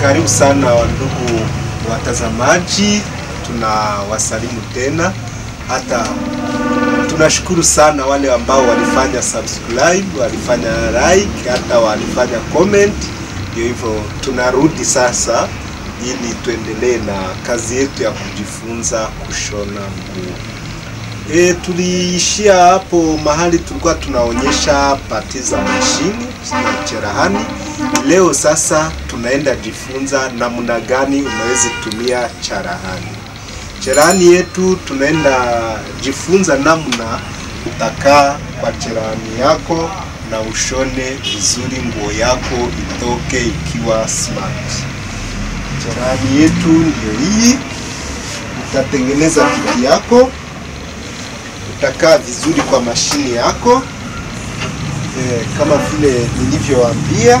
Karibu sana wandugu watazamaji, tunawasalimu tena. Hata tunashukuru sana wale ambao walifanya subscribe, walifanya like, hata walifanya comment. Ndio hivyo, tunarudi sasa ili tuendelee na kazi yetu ya kujifunza kushona nguo. E, tuliishia hapo mahali tulikuwa tunaonyesha pati za mashini na cherehani. Leo sasa tunaenda jifunza namna gani unaweza tumia cherehani. Cherehani yetu tunaenda jifunza namna utakaa kwa cherehani yako na ushone vizuri nguo yako itoke ikiwa smart. Cherehani yetu ndio hii. Utatengeneza kiti yako utakaa vizuri kwa mashini yako e, kama vile nilivyowaambia,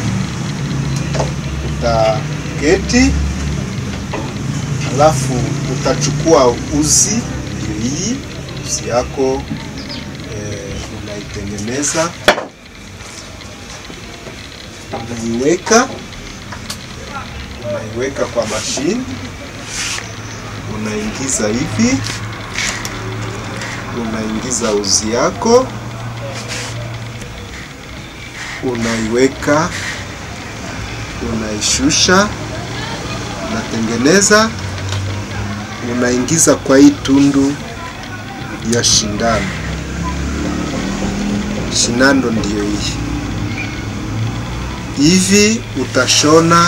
utaketi alafu utachukua uzi, ndio hii uzi yako e, unaitengeneza, unaiweka unaiweka kwa mashini, unaingiza hivi unaingiza uzi yako, unaiweka, unaishusha, unatengeneza, unaingiza kwa hii tundu ya shindano. Shindano ndiyo hii hivi, utashona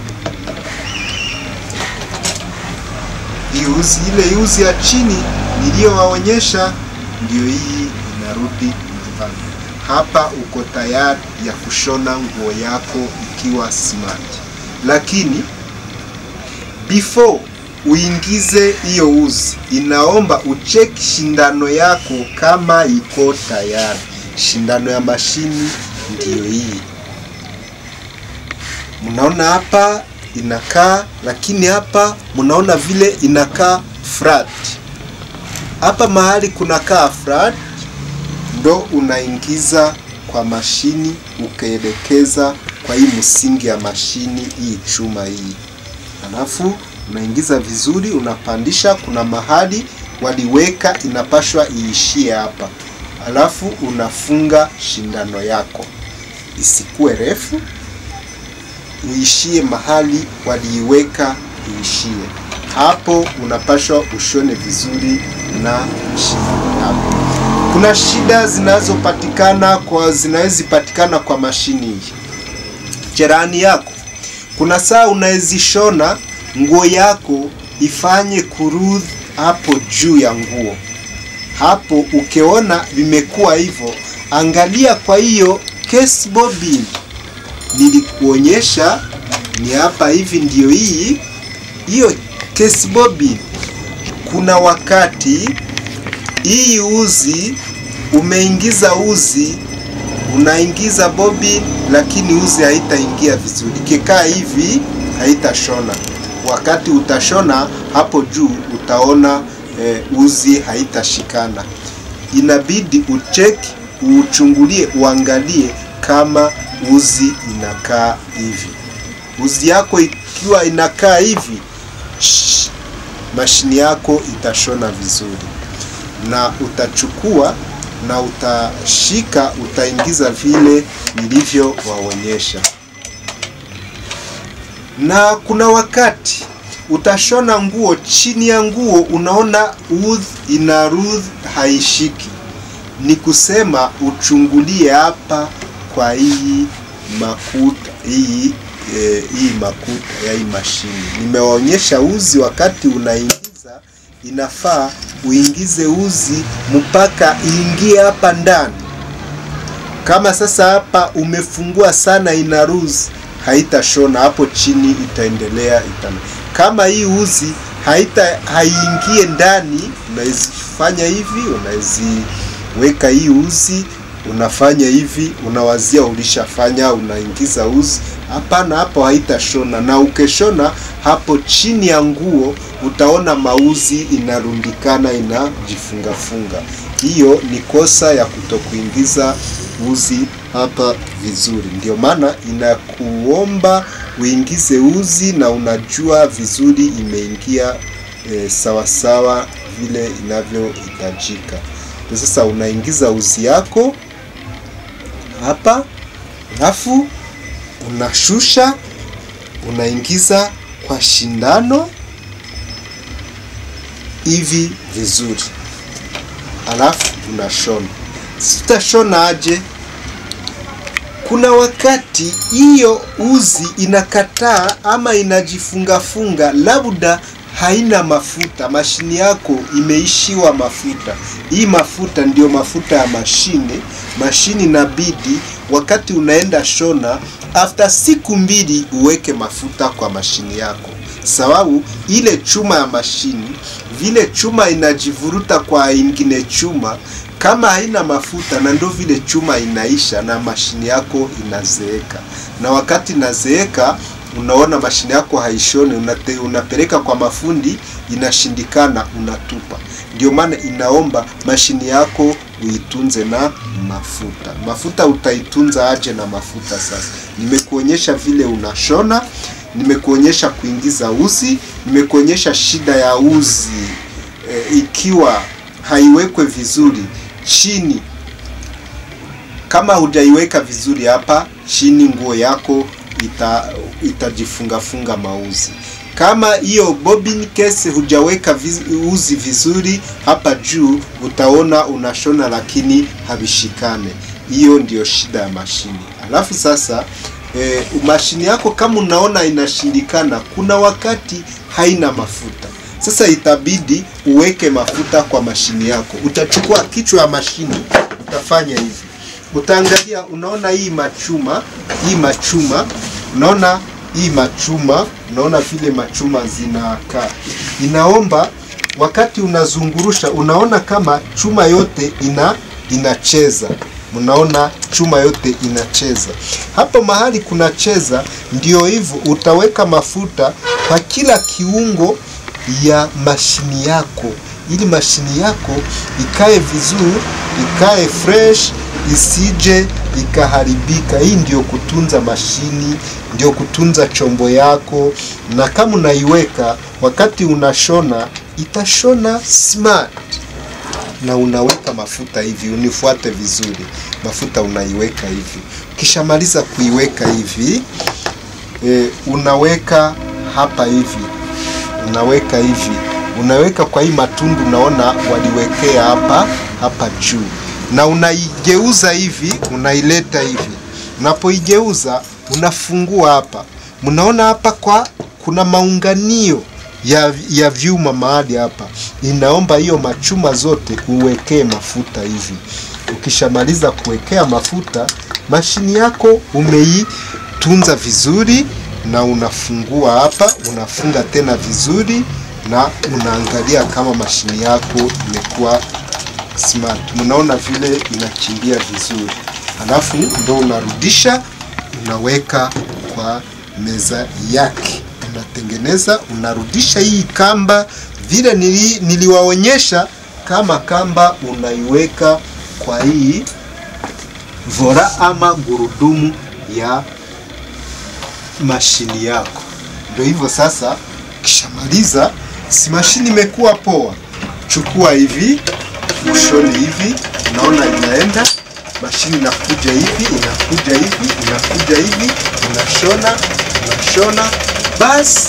hii uzi, ile uzi ya chini niliyowaonyesha ndio hii inarudi mfano. Hapa uko tayari ya kushona nguo yako ikiwa smart, lakini before uingize hiyo uzi, inaomba ucheki shindano yako kama iko tayari. Shindano ya mashini ndiyo hii, mnaona hapa inakaa, lakini hapa mnaona vile inakaa flat hapa mahali kunakaa flat ndo unaingiza kwa mashini ukaelekeza kwa hii msingi ya mashini hii chuma hii, alafu unaingiza vizuri, unapandisha. Kuna mahali waliweka inapashwa iishie hapa, alafu unafunga shindano yako isikuwe refu, uishie mahali waliiweka iishie hapo unapashwa ushone vizuri na shindano yako. Kuna shida zinazopatikana kwa zinawezi patikana kwa mashini hii. Cherehani yako kuna saa unawezishona nguo yako ifanye kurudh hapo juu ya nguo. Hapo ukiona vimekuwa hivyo, angalia kwa hiyo case bobbin nilikuonyesha, ni hapa hivi, ndio hii hiyo case bobbin. Kuna wakati hii uzi umeingiza uzi, unaingiza bobbin, lakini uzi haitaingia vizuri. Ikikaa hivi haitashona. Wakati utashona hapo juu utaona e, uzi haitashikana. Inabidi ucheki, uchungulie, uangalie kama uzi inakaa hivi. Uzi yako ikiwa inakaa hivi Shh, mashini yako itashona vizuri, na utachukua na utashika, utaingiza vile nilivyowaonyesha. Na kuna wakati utashona nguo, chini ya nguo unaona udh ina rudh haishiki, ni kusema uchungulie hapa kwa hii makuta hii E, hii makuta ya hii mashini nimewaonyesha uzi. Wakati unaingiza, inafaa uingize uzi mpaka iingie hapa ndani. Kama sasa hapa umefungua sana, ina ruzi, haitashona hapo chini, itaendelea itana. Kama hii uzi haita haiingie ndani, unaizifanya hivi, unaziweka hii uzi unafanya hivi, unawazia ulishafanya, unaingiza uzi. Hapana, hapo haitashona. Na ukeshona hapo chini ya nguo, utaona mauzi inarundikana, inajifungafunga. Hiyo ni kosa ya kutokuingiza uzi hapa vizuri. Ndio maana inakuomba uingize uzi na unajua vizuri imeingia e, sawasawa vile inavyohitajika. Ndio Sasa unaingiza uzi yako hapa, alafu unashusha, unaingiza kwa shindano hivi vizuri, alafu unashona. Sitashona aje? Kuna wakati hiyo uzi inakataa ama inajifungafunga, labda haina mafuta, mashini yako imeishiwa mafuta. Hii mafuta ndio mafuta ya mashine. Mashini inabidi wakati unaenda shona, after siku mbili uweke mafuta kwa mashini yako, sababu ile chuma ya mashini, vile chuma inajivuruta kwa ingine chuma kama haina mafuta na ndo vile chuma inaisha na mashini yako inazeeka, na wakati inazeeka, unaona mashini yako haishoni, unate, unapeleka kwa mafundi, inashindikana, unatupa. Ndio maana inaomba mashini yako uitunze na mafuta. Mafuta utaitunza aje na mafuta? Sasa nimekuonyesha vile unashona, nimekuonyesha kuingiza uzi, nimekuonyesha shida ya uzi e, ikiwa haiwekwe vizuri chini. Kama hujaiweka vizuri hapa chini, nguo yako ita itajifungafunga mauzi. Kama hiyo bobbin case hujaweka viz, uzi vizuri hapa juu, utaona unashona lakini havishikane. Hiyo ndio shida ya mashini. Alafu sasa e, mashini yako kama unaona inashindikana, kuna wakati haina mafuta. Sasa itabidi uweke mafuta kwa mashini yako. Utachukua kichwa ya mashini, utafanya hivi, utaangalia, unaona hii machuma, hii machuma, unaona hii machuma, unaona vile machuma zinakaa. Inaomba wakati unazungurusha, unaona kama chuma yote ina inacheza Mnaona chuma yote inacheza hapo mahali kunacheza. Ndio hivyo, utaweka mafuta kwa kila kiungo ya mashini yako ili mashini yako ikae vizuri, ikae fresh, isije ikaharibika. Hii ndio kutunza mashini, ndio kutunza chombo yako, na kama unaiweka wakati unashona, itashona smart na unaweka mafuta hivi, unifuate vizuri. Mafuta unaiweka hivi, ukishamaliza kuiweka hivi e, unaweka hapa hivi unaweka hivi, unaweka kwa hii matundu, unaona waliwekea hapa hapa juu, na unaigeuza hivi, unaileta hivi. Unapoigeuza unafungua hapa, mnaona hapa kwa kuna maunganio ya, ya vyuma mahali hapa. Inaomba hiyo machuma zote uwekee mafuta hivi. Ukishamaliza kuwekea mafuta, mashini yako umeitunza vizuri na unafungua hapa, unafunga tena vizuri, na unaangalia kama mashini yako imekuwa smart. Mnaona vile inakimbia vizuri, halafu ndo unarudisha, unaweka kwa meza yake, unatengeneza, unarudisha hii kamba vile nili, niliwaonyesha kama kamba unaiweka kwa hii vora ama gurudumu ya mashini yako. Ndio hivyo sasa, ukishamaliza, si mashini imekuwa poa, chukua hivi ushoni hivi, unaona inaenda mashini inakuja hivi, inakuja hivi, inakuja hivi, unashona, unashona, basi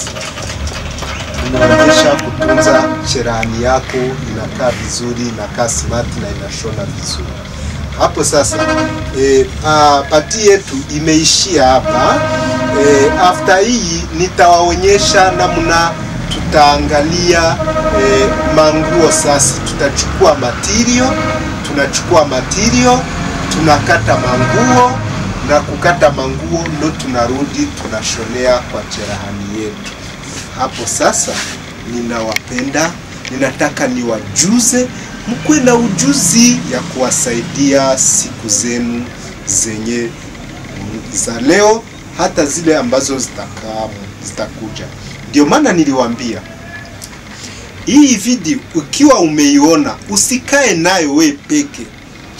inaonyesha kutunza cherehani yako, inakaa vizuri, inakaa smart na inashona vizuri. Hapo sasa e, a, pati yetu imeishia hapa. E, after hii nitawaonyesha namna tutaangalia e, manguo sasa. Tutachukua material, tunachukua material, tunakata manguo na kukata manguo ndo tunarudi tunashonea kwa cherehani yetu. Hapo sasa ninawapenda, ninataka niwajuze mkuwe na ujuzi ya kuwasaidia siku zenu zenye za leo, hata zile ambazo zitakaa zitakuja. Ndio maana niliwaambia hii video ukiwa umeiona usikae nayo we peke,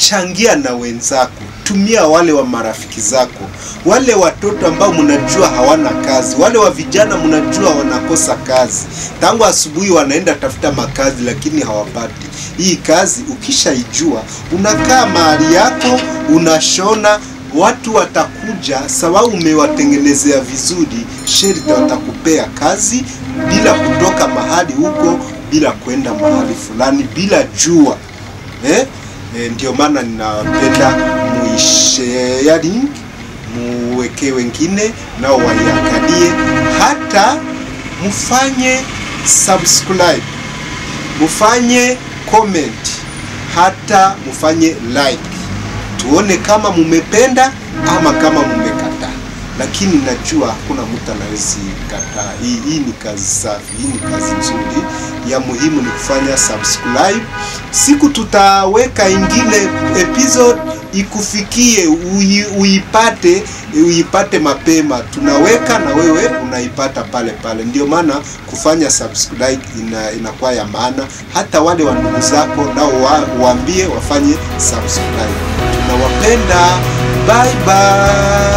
changia na wenzako, tumia wale wa marafiki zako, wale watoto ambao mnajua hawana kazi, wale wa vijana mnajua wanakosa kazi, tangu asubuhi wanaenda tafuta makazi lakini hawapati. Hii kazi ukishaijua, unakaa mahali yako, unashona watu watakuja, sababu umewatengenezea vizuri, sherti watakupea kazi bila kutoka mahali huko, bila kwenda mahali fulani, bila jua eh? Eh, ndio maana ninapenda muisharing, muweke wengine nao waiangalie, hata mfanye subscribe, mfanye comment, hata mfanye like tuone kama mumependa ama kama mumekataa, lakini najua hakuna mtu anawezi kataa. Hii, hii ni kazi safi, hii ni kazi nzuri. Ya muhimu ni kufanya subscribe. Siku tutaweka ingine episode ikufikie, ui, uipate uipate mapema, tunaweka na wewe unaipata pale pale. Ndio maana kufanya subscribe ina, inakuwa ya maana. Hata wale wa ndugu zako nao wa, waambie wafanye subscribe. Tunawapenda, bye bye.